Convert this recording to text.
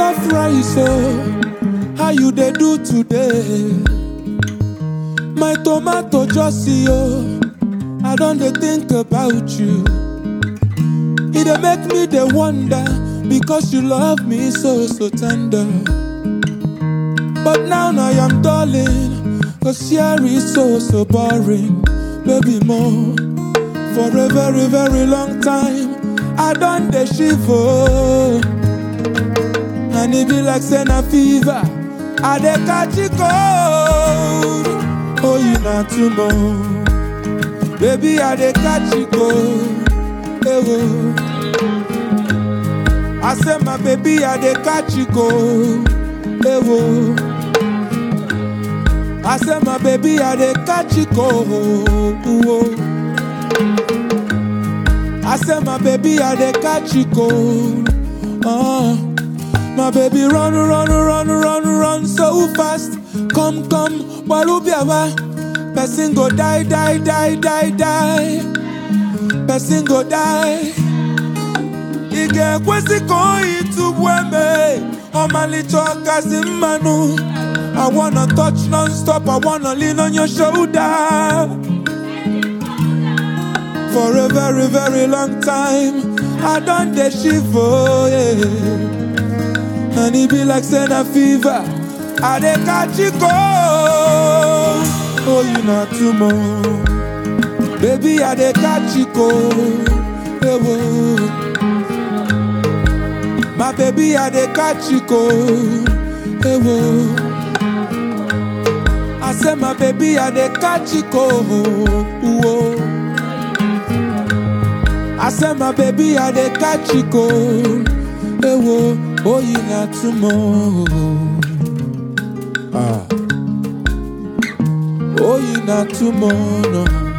jollof rice oh how you dey do today my tomato just see oh i don dey think about you e dey make me dey wonder because you love me so so tender but now i am darling cause here is so so boring baby more for a very very long time i don dey shiver and e be like say na fever i dey catch e cold oh you na too much baby i dey catch e cold ewo i say my baby i dey catch e cold ewo i say my baby i dey catch e cold oh. I say my baby I dey catch you cold. Uh, my baby run run run run run so fast. Come come walubiawa. Person go die die die die die. Person go die. Ige kwesi koi tu bweme. Omali choka manu. I wanna touch non-stop. I wanna lean on your shoulder. For a very, very long time, I done the shiver, yeah. And it be like Senna fever. I dey catch it cold. Oh, you not too much. Baby, I dey catch it cold. Yeah, whoa. My baby, I dey catch it cold. Yeah, whoa. I say my baby, I dey catch it cold. Whoa. I say my baby, I dey catch you cold. Ewo, oh you not tomorrow. Ah. Oh you not tomorrow.